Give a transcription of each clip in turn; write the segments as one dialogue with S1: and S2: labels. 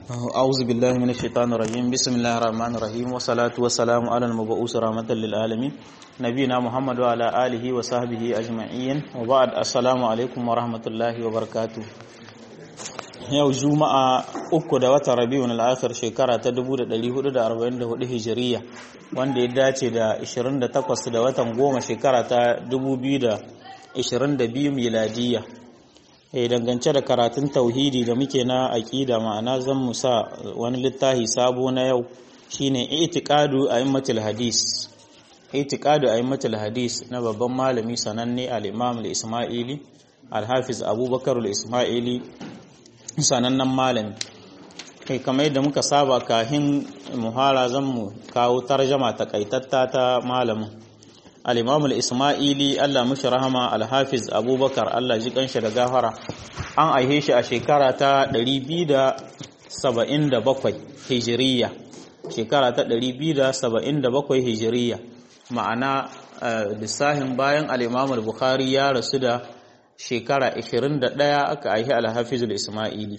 S1: أعوذ بالله من الشيطان الرجيم بسم الله الرحمن الرحيم والصلاة والسلام على المبعوث رحمة للعالمين نبينا محمد وعلى آله وصحبه أجمعين وبعد السلام عليكم ورحمة الله وبركاته yau juma'a uku da watan rabiun al'akhir shekara ta 1444 hijiriya wanda ya dace da 28 da watan goma shekara ta 2022 miladiya e dangance da karatun tauhidi da muke na aƙida ma'ana zan mu sa wani littafi sabo na yau shine itiqadu a'immatul hadis itiqadu a'immatul hadis na babban malami sananne al-imam al-isma'ili al-hafiz abubakar al-isma'ili sanannen malami kai kamar yadda muka saba kahin muhara zan mu kawo tarjama takaitatta ta malamin al-imam al-isma'ili Allah mushi rahama al-hafiz abubakar Allah ji kanshi da gafara an aihe shi a shekara ta 277 hijiriya shekara ta 277 hijiriya ma'ana lissahin bayan al-imam al-bukhari ya rasu da shekara 21 aka aihi al-hafizul isma'ili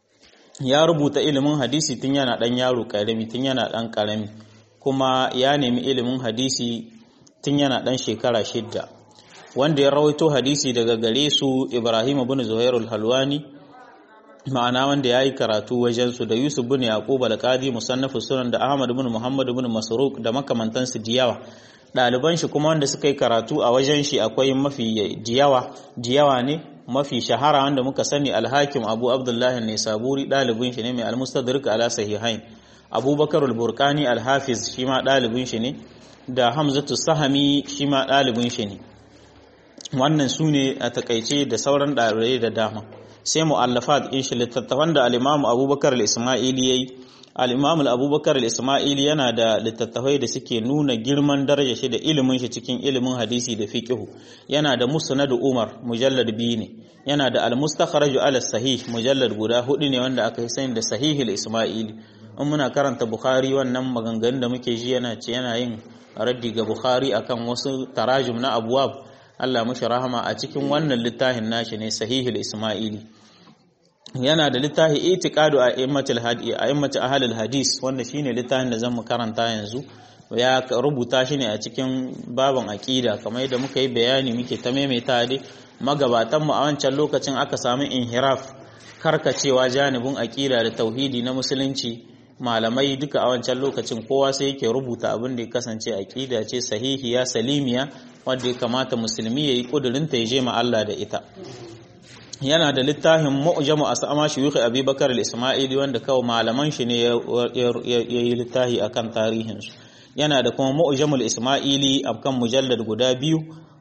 S1: ya rubuta ilimin hadisi tun yana dan yaro karami tun yana dan karami kuma ya nemi ilimin hadisi tun yana dan shekara shidda wanda ya rawaito hadisi daga gare su Ibrahim ibn Zuhair al-Halwani ma'ana wanda yayi karatu wajen su da Yusuf ibn Yaqub al-Qadi musannaf sunan da Ahmad ibn Muhammad ibn Masruq da makamantansu diyawa ɗaliban shi kuma wanda suka yi karatu a wajen shi akwai mafi diyawa diyawa ne mafi shahara wanda muka sani alhakim abu abdullahi ne saburi ɗalibin shi ne mai almustadrik ala sahihain abubakar al-burkani alhafiz shi ma ɗalibin shi ne da hamzatu sahami shi ma ɗalibin shi ne wannan su ne a takaice da sauran ɗalibai da dama sai mu'allafat in shi littattafan da al-imamu abubakar al-isma'ili yayi al-imam al-abubakar al-isma'ili yana da littattafai da suke nuna girman daraja shi da ilimin shi cikin ilimin hadisi da fiqhu yana da musnad umar mujallad biyu ne yana da al-mustakhraj ala sahih mujallad guda hudu ne wanda aka yi sani da sahih al-isma'ili in muna karanta bukhari wannan maganganun da muke ji yana ce yana yin raddi ga bukhari akan wasu tarajum na abwab Allah mushi rahama a cikin wannan littafin nashi ne sahih al-isma'ili yana da littafi itiqadu a immatul hadi a immatul ahlul hadis wanda shine littafin da zamu karanta yanzu ya rubuta shi ne a cikin baban aqida kamar yadda muka yi bayani muke ta maimaita dai magabatan mu a wancan lokacin aka samu inhiraf karkacewa janibin aqida da tauhidi na musulunci malamai duka a wancan lokacin kowa sai yake rubuta abin da ya kasance aqida ce sahihiya salimiya wanda ya kamata musulmi yayi kudurinta ya je ma Allah da ita yana da littafin mu'jamu asama shuyukh abubakar al-isma'ili wanda kawai malaman shi ne ya yi littafi akan tarihin su yana da kuma mu'jamul isma'ili akan mujallad guda biyu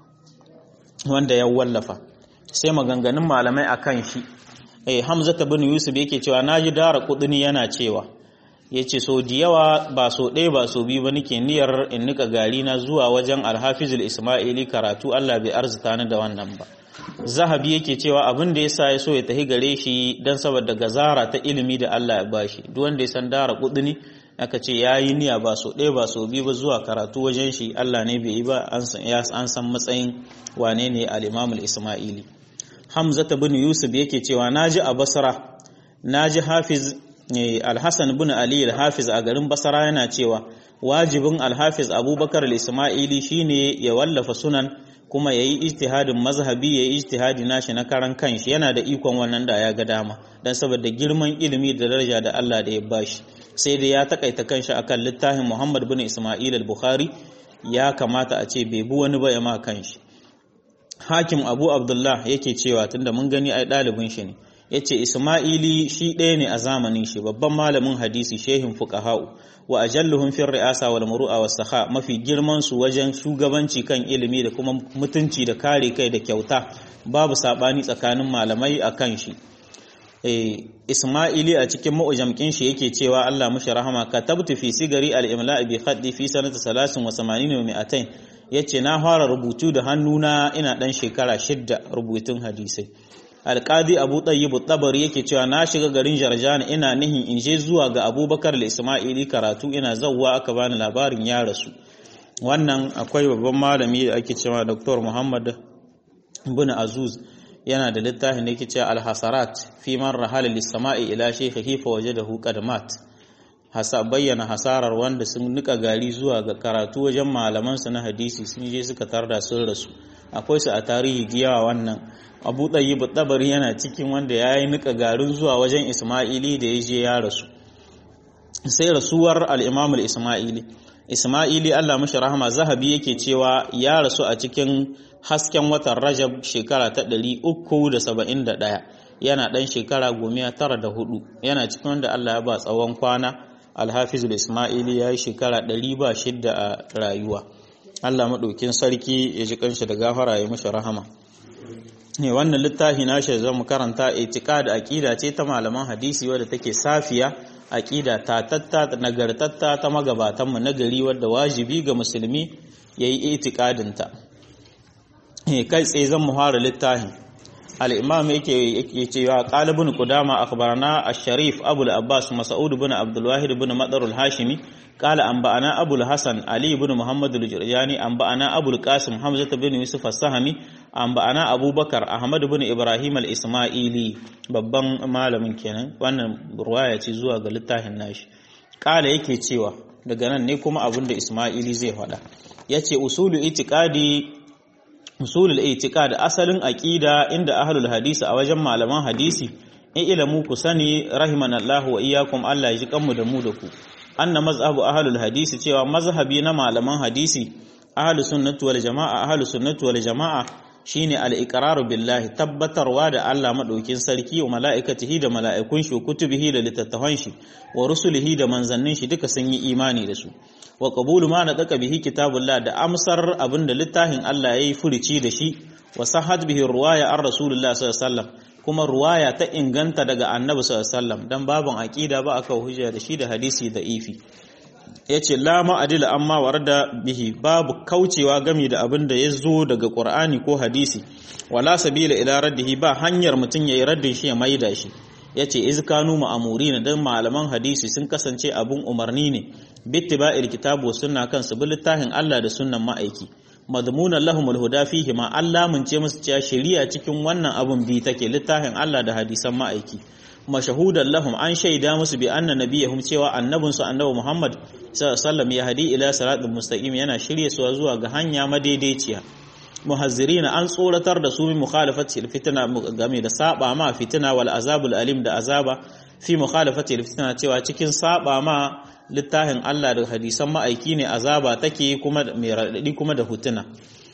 S1: wanda ya wallafa sai maganganun malamai akan shi eh hamza ibn yusuf yake cewa naji dara kuduni yana cewa yace so da yawa ba so ɗaya ba so biyu ba nake niyyar in nika gari na zuwa wajen al-hafizul isma'ili karatu Allah bai arzuta ni da wannan ba zahabi yake cewa abin da yasa ya so ya tafi gare shi dan saboda gazara ta ilimi da Allah ya bashi duk wanda ya san dara kudini aka ce yayi niyya ba so ɗaya ba so biyu ba zuwa karatu wajen shi Allah ne bai yi ba an san matsayin wane ne al-Imam al-Isma'ili Hamza bin Yusuf yake cewa naji a Basra naji Hafiz Al-Hasan bin Ali al-Hafiz a garin Basra yana cewa wajibin Al-Hafiz Abubakar al-Isma'ili shine ya wallafa sunan kuma ya yi ijtihadin mazhabi ya yi ijtihadi nashi na karan kanshi yana da ikon wannan da ya ga dama don saboda girman ilimi da daraja da Allah da ya bashi sai dai ya takaita kanshi akan littafin Muhammad bin Isma'il al-Bukhari ya kamata a ce bai bi wani ba ya ma kanshi Hakim Abu Abdullah yake cewa tunda mun gani ai ɗalibin shi ne yace Isma'ili shi ɗaya ne a zamanin shi babban malamin hadisi shehin fuqaha'u wa ajalluhum fi ri'asa wal muru'a was sakha mafi girman su wajen shugabanci kan ilimi da kuma mutunci da kare kai da kyauta babu sabani tsakanin malamai akan shi eh Isma'ili a cikin mu'jamkin shi yake cewa Allah mushi rahama katabtu fi sigari al-imla bi khaddi fi sanati 83 wa 200 yace na fara rubutu da hannuna ina dan shekara shidda rubutun hadisai alƙadi abu ɗayyibu tabari yake cewa na shiga garin jarjana ina nihin in je zuwa ga abubakar da ismaili karatu ina zauwa aka bani labarin ya rasu wannan akwai babban malami da ake cewa dr muhammad bin azuz yana da littafin da yake cewa al-hasarat fi man rahala lis-sama'i ila shaykhihi fa wajadahu qadmat hasa bayyana hasarar wanda sun nika gari zuwa ga karatu wajen malaman su na hadisi sun je suka tarda sun rasu akwai su a tarihi giyawa wannan abu ɗayyib tabari yana cikin wanda ya yi nika garin zuwa wajen isma'ili da ya je ya rasu sai rasuwar al'imamul isma'ili isma'ili allah mashi rahama zahabi yake cewa ya rasu a cikin hasken watan rajab shekara ta 371 yana ɗan shekara gomiya tara da hudu yana cikin wanda allah ya ba tsawon kwana alhafizul isma'ili ya yi shekara 106 a rayuwa allah maɗaukin sarki ya ji kanshi da gafara ya mashi rahama ne wannan littafi na shi zan karanta itika da aqida ce ta malaman hadisi wadda take safiya aqida ta tatta nagartatta ta magabatan mu nagari wadda wajibi ga musulmi yayi itikadin ta eh kai tsaye zan muhara littafin al-imam yake yake cewa qalibun qudama akhbarana ash-sharif abul abbas mas'ud ibn abdul wahid ibn madar al-hashimi قال أنبأنا أبو الحسن علي بن محمد الجرجاني أنبأنا أبو القاسم حمزة بن يوسف السهمي أنبأنا أبو بكر أحمد بن إبراهيم الإسماعيلي babban malamin kenan wannan ruwaya ce zuwa ga littafin nashi kala yake cewa daga nan ne kuma abin da Ismaili zai faɗa yace usulu itiqadi usulul itiqad asalin aqida inda ahlul hadisi a wajen malaman hadisi in ilamu ku sani rahimanallahu wa iyyakum Allah ya ji kanmu da mu da ku anna mazhabu ahlul hadisi cewa mazhabi na malaman hadisi ahlus sunnati wal jamaa ahlus sunnati wal jamaa shine al-iqraru billahi tabbatarwa da Allah madaukin sarki wa mala'ikatihi da mala'ikun shi kutubihi da littattafan shi wa rusulihi da manzannin shi duka sun yi imani da su wa qabulu ma nadaka bihi kitabullah da amsar abinda littafin Allah yayi furici da shi wa sahhat bihi ruwaya ar rasulullah sallallahu alaihi wasallam kuma ruwaya ta inganta daga annabi sallallahu alaihi wasallam dan babun aqida ba aka hujja da shi da hadisi da ifi yace la ma'adila amma warda bihi babu kaucewa gami da abin da yazo daga qur'ani ko hadisi wala sabila ila raddihi ba hanyar mutun yayi raddin shi ya maida shi yace iz kanu ma'amurina dan malaman hadisi sun kasance abun umarni ne bittiba'il kitabu sunna kan su littafin Allah da sunnan ma'aiki madmunan lahumul huda fihi ma Allah mun ce musu cewa shari'a cikin wannan abun bi take littafin Allah da hadisan ma'aiki mashahudan lahum an shaida musu bi anna nabiyahum cewa annabin su annabi Muhammad sallallahu alaihi ya hadi ila siratal mustaqim yana shirye su zuwa ga hanya madaidaiciya muhazzirina an tsoratar da su min mukhalafati fitna game da saba ma fitina wal azabul alim da azaba fi mukhalafati fitna cewa cikin saba ma littafin Allah da hadisan ma'aiki ne azaba take kuma mai raɗaɗi kuma da hutuna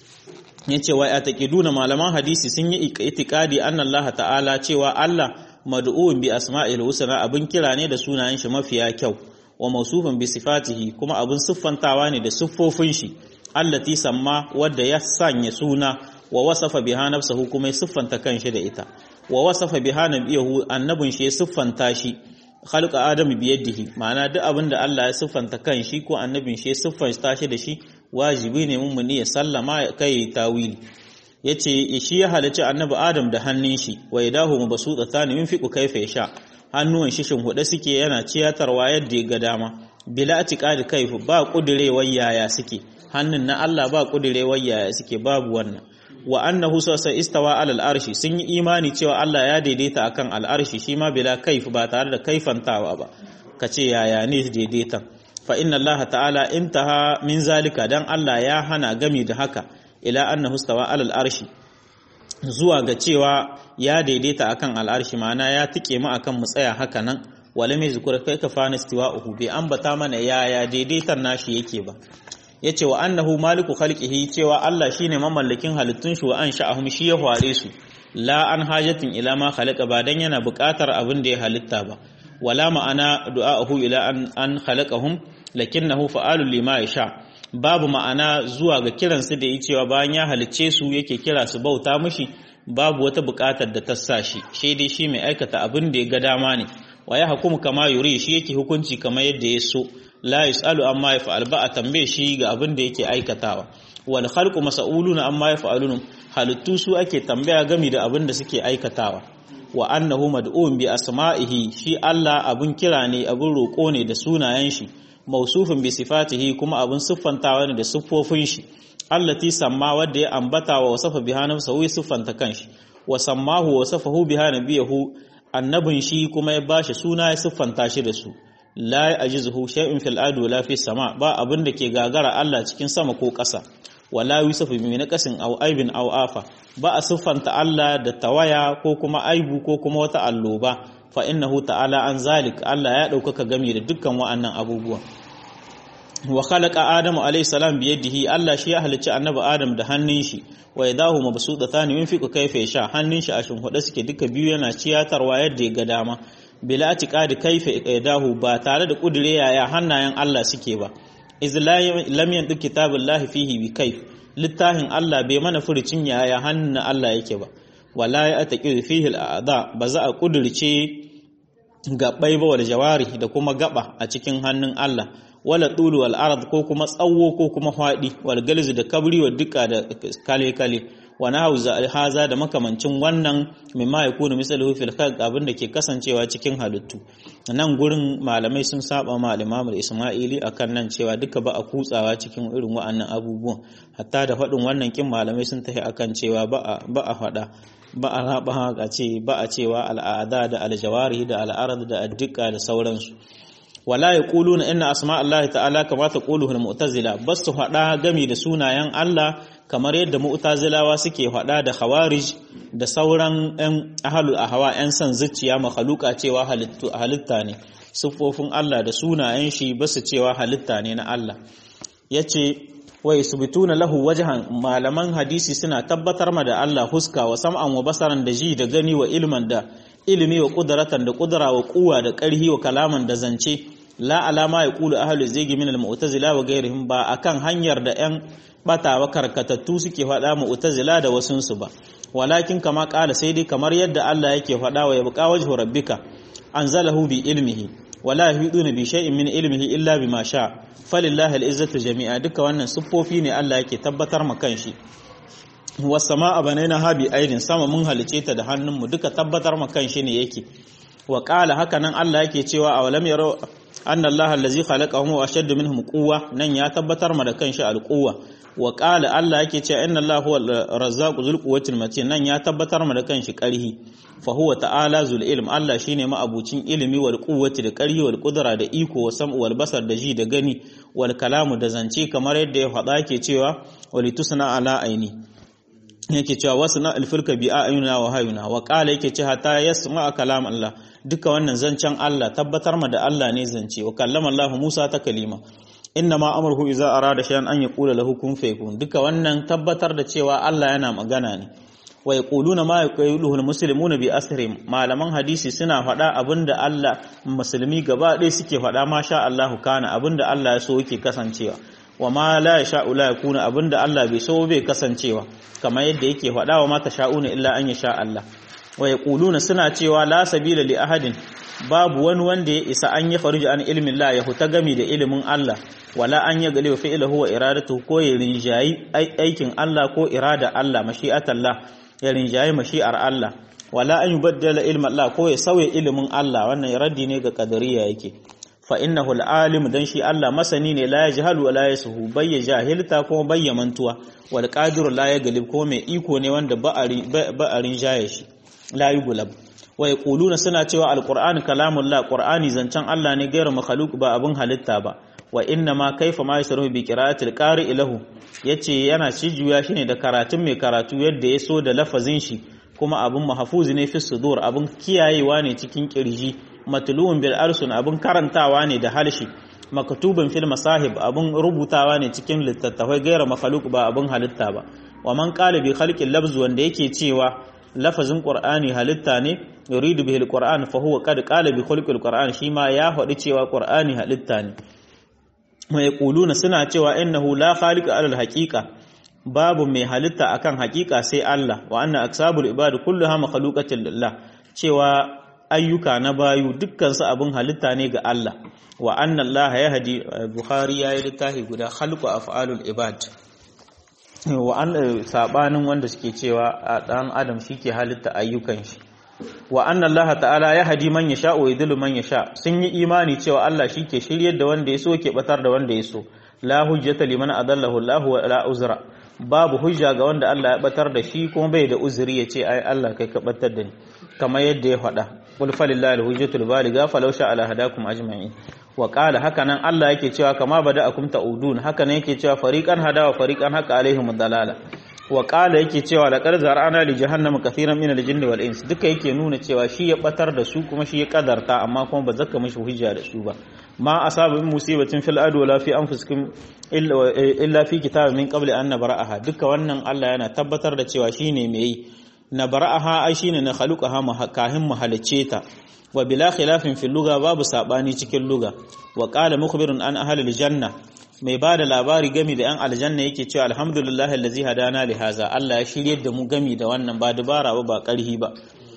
S1: yace wai a taqiduna malaman hadisi sun yi itikadi anna Allah ta'ala cewa Allah mad'uun bi asma'il husna abin kira ne da sunayen shi mafiya kyau wa mawsufun bi sifatihi kuma abin siffantawa ne da siffofin shi allati samma wadda ya sanya suna wa wasafa biha nafsuhu kuma ya siffanta kanshi da ita wa wasafa biha nabiyahu annabin shi ya siffanta shi khalqa adamu biyadihi ma'ana duk abin da Allah ya siffanta kan shi ko annabin shi ya siffanta shi da shi wajibi ne mun ne ya sallama kai tawili yace shi ya halici annabi adam da hannun shi wa yadahu mabsuta tani min fiqu kaifa yasha hannuwan shi shin huda suke yana ciyatarwa yadda ya ga dama bila atiqadi kaifu ba kudirewar yaya suke hannun na Allah ba kudirewar yaya suke babu wannan wa annahu sasa istawa alal arshi sun yi imani cewa Allah ya daidaita akan al'arshi shi ma bila kaif ba tare da kaifantawa ba kace yaya ne daidaitan fa inna Allah ta'ala intaha min zalika dan Allah ya hana gami da haka ila annahu istawa alal arshi zuwa ga cewa ya daidaita akan al'arshi ma'ana ya tike mu akan mu tsaya haka nan wala mai zukur kai ka fana istiwa'uhu bai ambata mana yaya daidaitan nashi yake ba ya ce wa annahu maliku khalqihi cewa Allah shine mamallakin halittun shi wa an sha'ahum shi ya hware su la an hajatin ila ma khalaqa ba dan yana buƙatar abin da ya halitta ba wala ma'ana du'a'uhu ila an an khalaqahum lakinnahu fa'alul lima yasha babu ma'ana zuwa ga kiran su da yi cewa bayan ya halicce su yake kira su bauta mishi babu wata buƙatar da ta sa shi shi dai shi mai aikata abin da ya ga dama ne wa ya hukumu kama yuri shi yake hukunci kamar yadda ya so la yus'alu amma yaf'al ba a tambaye shi ga abin da yake aikatawa wal khalqu mas'uluna amma yaf'alun halittu su ake tambaya gami da abin da suke aikatawa wa annahu mad'un bi asma'ihi shi Allah abun kira ne abun roko ne da sunayen shi mausufin bi sifatihi kuma abun siffantawa ne da siffofin shi allati samma wanda ya ambata wa wasafa biha nafsahu siffanta kanshi wa sammahu wa safahu biha nabiyahu annabin shi kuma ya bashi suna ya siffanta shi da su la ya'jizuhu shay'un fil ardi wala fis sama ba abin da ke gagara Allah cikin sama ko ƙasa wala yusafu bi naqasin aw aibin aw afa ba a siffanta Allah da tawaya ko kuma aibu ko kuma wata alloba fa innahu ta'ala an zalik Allah ya ɗaukaka game da dukkan wa'annan abubuwan wa khalaqa adamu alayhi salam bi yadihi Allah shi ya halicci annabi adam da hannun shi wa yadahu mabsuutatan yunfiqu kayfa yasha hannun shi a shimfiɗe suke duka biyu yana ciyatarwa yadda ya ga dama bila atiqadi kayfa yadahu ba tare da kudure yaya hannayen Allah suke ba iz lam yandu kitabullahi fihi bi kayf littafin Allah bai mana furucin yaya hannun Allah yake ba wala ya ataqi fihi al'ada ba za a kudurce gabbai ba wal jawari da kuma gaba a cikin hannun Allah wala tulu wal arad ko kuma tsawo ko kuma fadi wal galzu da kabri wa duka da kale kale wa nahawza haza da makamancin wannan mimma yakunu misaluhu fil khalq abin da ke kasancewa cikin halittu nan gurin malamai sun saba ma al-Imam Isma'ili akan nan cewa duka ba a kutsawa cikin irin wa'annan abubuwan hatta da faɗin wannan kin malamai sun tafi akan cewa ba a ba a faɗa ba a raba haka ce ba a cewa al'ada da aljawari da al'arad da addika da sauransu wala yaquluna inna asma Allah ta'ala kama taquluhu al-mu'tazila bas su faɗa gami da sunayen Allah kamar yadda mu'tazilawa suke faɗa da khawarij da sauran ɗan ahlul ahwa ɗan san zuciya makhluqa cewa halitta ne siffofin Allah da sunayen shi basu cewa halitta ne na Allah yace wa yusbituna lahu wajhan malaman hadisi suna tabbatar ma da Allah huska wa sam'an wa basaran da ji da gani wa ilman da ilimi wa qudratan da qudra wa quwwa da ƙarhi wa kalaman da zance la alama ya kulu ahlu zigi min al-mu'tazila wa ghairihim ba akan hanyar da yan bata wa karkatattu suke faɗa mu'tazila da wasunsu ba walakin kama ƙala sai dai kamar yadda Allah yake faɗa wa yabqa wajhu rabbika anzalahu bi ilmihi wala yuhiduna bi shay'in min ilmihi illa bima sha falillahi al-izzatu jami'a duka wannan siffofi ne Allah yake tabbatar ma kanshi was samaa banaina habi aidin sama mun halice ta da hannunmu duka tabbatar ma kanshi ne yake wa qala haka nan Allah yake cewa awalam yaro anna Allah allazi khalaqahum wa ashaddu minhum quwwa nan ya tabbatar ma da kanshi al-quwwa wa qala Allah yake cewa inna Allah huwa razzaqu dhul quwwatil matin nan ya tabbatar ma da kanshi karhi fa huwa ta'ala zul ilm Allah shine ma'abucin ilimi wal quwwati da karhi wal qudra da iko wa sam'u wal basar da ji da gani wal kalamu da zance kamar yadda ya faɗa yake cewa walitusna ala aini yake cewa wasna al-fulka bi ayuna wa hayuna wa qala yake cewa ta yasma kalam Allah duka wannan zancen Allah tabbatar ma da Allah ne zance wa kallama Allah Musa ta kalima inna ma amruhu idza arada shay'an an yaqula lahu kun fayakun duka wannan tabbatar da cewa Allah yana magana ne wa yaquluna ma yaquluhu almuslimuna bi asrihim malaman hadisi suna faɗa abinda Allah musulmi gaba ɗaya suke faɗa ma sha Allahu kana abinda Allah ya so yake kasancewa wa ma la yasha'u la yakuna abinda Allah bai so bai kasancewa kamar yadda yake faɗa wa ma tasha'una illa an yasha Allah wa yaquluna suna cewa la sabila li ahadin babu wani wanda ya isa an ya faruji an ilmin la ya huta gami da ilimin Allah wala an ya gale fi'luhu wa iradatu ko ya rinjayi aikin Allah ko irada Allah mashi'atallah ya rinjayi mashi'ar Allah wala an yubaddala ilmin Allah ko ya sauya ilimin Allah wannan raddi ne ga kadariya yake fa innahu al-alim dan shi Allah masani ne la yajhalu wa la yasuhu bayya jahilta ko bayya mantuwa wal qadiru la yaglib ko mai iko ne wanda ba a rinjaye shi la yughlab wa yaquluna suna cewa alqur'anu kalamullah qur'ani zancen Allah ne gairu makhluq ba abun halitta ba wa inna ma kaifa ma yasruhu bi qira'atil qari'i lahu yace yana cijuya shine da karatun mai karatu yadda ya so da lafazin shi kuma abun mahfuz ne fi sudur abun kiyayewa ne cikin kirji matluun bil arsun abun karantawa ne da halshi maktubun fil masahib abun rubutawa ne cikin littattafai gairu makhluq ba abun halitta ba wa man qala bi khalqil lafz wanda yake cewa lafazin qur'ani halitta ne yuridu bihi alquran fa huwa qad qala bi khulqil qur'an shi ma ya faɗi cewa qur'ani halitta ne mai yaquluna suna cewa innahu la khaliqa alal haqiqa babu mai halitta akan haqiqa sai Allah wa anna aksabul ibad kulluha makhluqatin lillah cewa ayyuka na bayu dukkan su abin halitta ne ga Allah wa anna Allah yahdi bukhari yayi littafi guda khalqu af'alul ibad wa an sabanin wanda suke cewa a dan adam shike halitta ayyukan shi wa anna Allah ta'ala ya hadi man yasha wa yudillu man yasha sun yi imani cewa Allah shike shiryar da wanda ya so ke batar da wanda ya so la hujjata liman adallahu Allah wa la uzra babu hujja ga wanda Allah ya batar da shi kuma bai da uzuri ya ce ai Allah kai ka batar da ni kamar yadda ya faɗa qul falillahi alhujjatul baligha falau sha ala hadakum ajma'in wa qala haka nan Allah yake cewa kama bada'akum ta'udun haka nan yake cewa fariqan hada wa fariqan haka alaihim dalala wa qala yake cewa laqad zar'ana li jahannam kathiran min al-jinni wal ins duka yake nuna cewa shi ya batar da su kuma shi ya kadarta amma kuma ba zaka mishi hujja da su ba ma asaba min musibatin fil ard wala fi anfusikum illa fi kitabin min qabli an nabra'aha duka wannan Allah yana tabbatar da cewa shine mai yi nabra'aha ai shine na khaluqaha kahin mu halice ta wa bila khilafin fil lugha babu sabani cikin lugha wa qala mukhbirun an ahli al-janna mai ba da labari gami da 'yan aljanna yake cewa alhamdulillah allazi hadana li haza Allah ya shirye da mu gami da wannan ba dubara ba ba karhi ba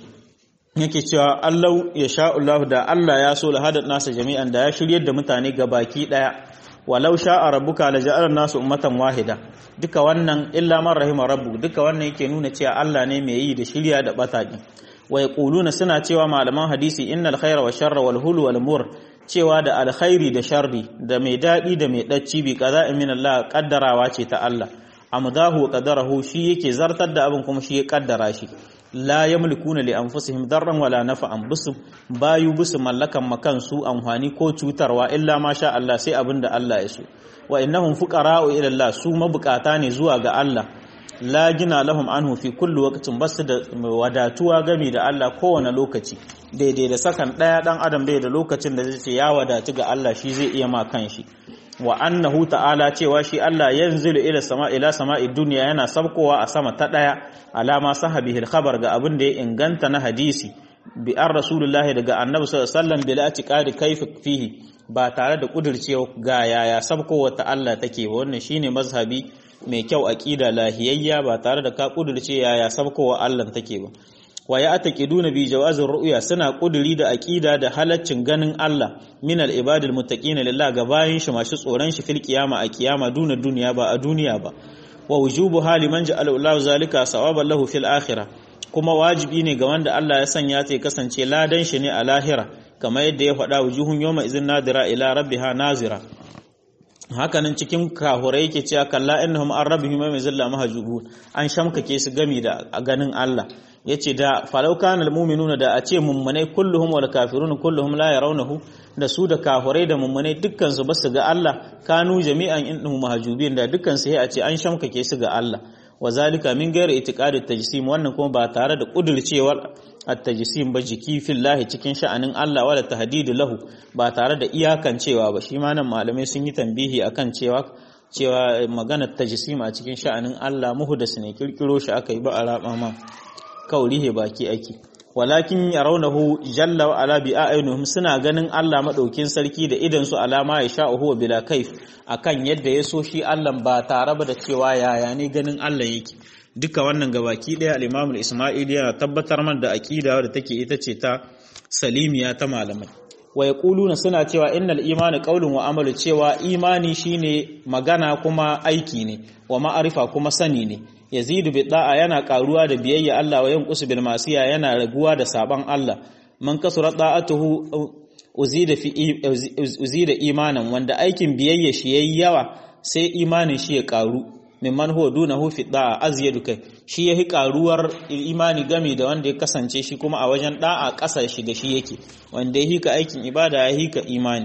S1: yake cewa Allah ya sha Allah da Allah ya so lahadat nasa jami'an da ya shirye da mutane ga baki daya walau sha'a rabbuka la ja'ala nasu ummatan wahida duka wannan illa man rahima rabbu duka wannan yake nuna cewa Allah ne mai yi da shirya da bataki wa yaquluna suna cewa malaman hadisi innal khaira wa sharra wal hulu wal mur cewa da alkhairi da sharri da mai daɗi da mai ɗacci bi qada'in min Allah kaddarawa ce ta Allah amdahu wa qadarahu shi yake zartar da abin kuma shi ya kaddara shi la yamlikuna li anfusihim darran wala nafa'an bisu bayu bisu mallakan makan su amfani ko cutarwa illa ma sha Allah sai abin da Allah ya so wa innahum fuqara'u ila Allah su mabukata ne zuwa ga Allah la gina lahum anhu fi kulli waqtin basu da wadatuwa gami da Allah kowane lokaci daidai da sakan daya dan adam bai da lokacin da zai ce ya wadatu ga Allah shi zai iya ma kanshi wa annahu ta'ala cewa shi Allah yanzilu ila sama ila sama'i dunya yana sabkowa a sama ta daya alama sahabihi al-khabar ga abin da ya inganta na hadisi bi an rasulullahi daga annabi sallallahu alaihi wasallam bila atiqadi kayfa fihi ba tare da kudircewa ga yaya sabkowa ta Allah take wannan shine mazhabi mai kyau aqida lahiyayya ba tare da ka kudirce yaya sabkowa Allah take ba wa ya ataqiduna bi jawazir ru'ya suna kuduri da aqida da halaccin ganin Allah min al ibadil muttaqin lillah ga bayin shi masu tsoron shi fil qiyama a kiyama duna duniya ba a duniya ba wa wujubu hali man ja'ala Allah zalika sawaban lahu fil akhirah kuma wajibi ne ga wanda Allah ya sanya ta kasance ladan shi ne a lahira kamar yadda ya faɗa wujuhun yawma izin nadira ila rabbiha nazira hakanan cikin kahurai yake cewa kalla innahum an rabbihim ma zalla mahjubun an shamkake su gami da ganin Allah yace da falau kana almu'minuna da a ce mummunai kulluhum wal kafirun kulluhum la yarawnahu da su da kahurai da mummunai dukkan su basu ga Allah kanu jami'an innahum mahjubin da dukkan su a ce an shamkake su ga Allah wa zalika min ghairi itiqadi tajsim wannan kuma ba tare da kudurcewar at-tajsim ba jiki fillahi cikin sha'anin Allah wala tahdidu lahu ba tare da iyakancewa ba shi ma nan malamai sun yi tambihi akan cewa cewa magana tajsim a cikin sha'anin Allah muhdas ne kirkiro shi aka yi ba a raba ma kaurihe baki ake walakin yarawnahu jalla wa ala bi a'yunihim suna ganin Allah madaukin sarki da idan su alama ya sha huwa bila kaif akan yadda ya so shi Allah ba tare ba da cewa yaya ne ganin Allah yake duka wannan gabaki daya al-Imam al-Isma'ili yana tabbatar man da aqida da take ita ce ta salimiya ta malamai wa yaquluna suna cewa innal imani qaulun wa amalu cewa imani shine magana kuma aiki ne wa ma'arifa kuma sani ne yazidu bi da'a yana karuwa da biyayya Allah wa yanqusu bil masiya yana raguwa da saban Allah man kasura da'atuhu uzida fi uzida imanan wanda aikin biyayya shi yayi yawa sai imanin shi ya karu mimman huwa dunahu fi da'a azyadu kai shi yahi karuwar imani game da wanda ya kasance shi kuma a wajen da'a kasar shi da shi yake wanda ya hika aikin ibada ya hika imani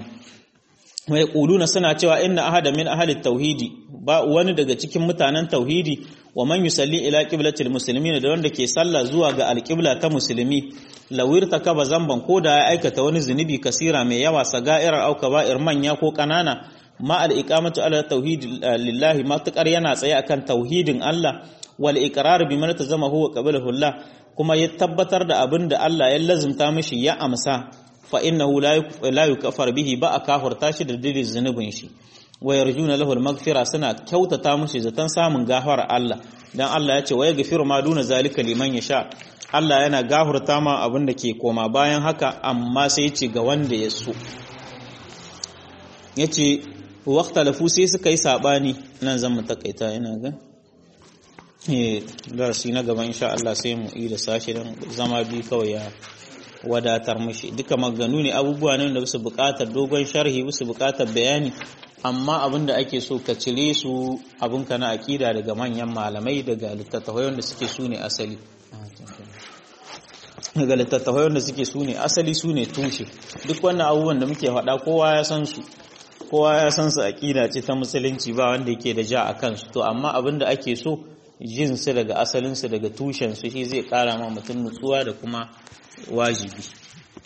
S1: mai kuluna suna cewa inna ahada min ahli tauhidi ba wani daga cikin mutanen tauhidi wa man yusalli ila qiblatil muslimin da wanda ke sallah zuwa ga alqibla ta musulmi lawir takaba zamban ko da ya aikata wani zunubi kasira mai yawa sagairar au kaba'ir manya ko kanana ma al iqamatu ala tauhid lillahi matakar yana tsaye akan tauhidin Allah wal iqrar bi man tazama huwa qabalahu Allah kuma ya tabbatar da abin da Allah ya lazumta mishi ya amsa fa innahu la yukafar bihi ba a kafurta shi da dalilin zunubin shi wa yarjuna lahu al-maghfira suna kyautata mushi zaton samun gafara Allah dan Allah ya ce wa yaghfiru ma duna zalika liman yasha Allah yana gafurta ma abin da ke koma bayan haka amma sai ce ga wanda ya so yace waqtalafu sai suka yi sabani nan zan mu takaita ina ga eh darasi na gaba insha Allah sai mu yi da sashi dan zama bi kawai ya wadatar mushi duka maganu ne abubuwa ne da su buƙatar dogon sharhi su buƙatar bayani amma abin da ake so ka cire su abinka na aƙida daga manyan malamai daga littattafai wanda suke su ne asali daga littattafai wanda suke su ne asali su ne tushe duk wannan abubuwan da muke faɗa kowa ya san su kowa ya san su aƙida ce ta musulunci ba wanda yake da ja a kansu to amma abin da ake so jin su daga asalinsu daga tushen su shi zai ƙara ma mutum nutsuwa da kuma wajibi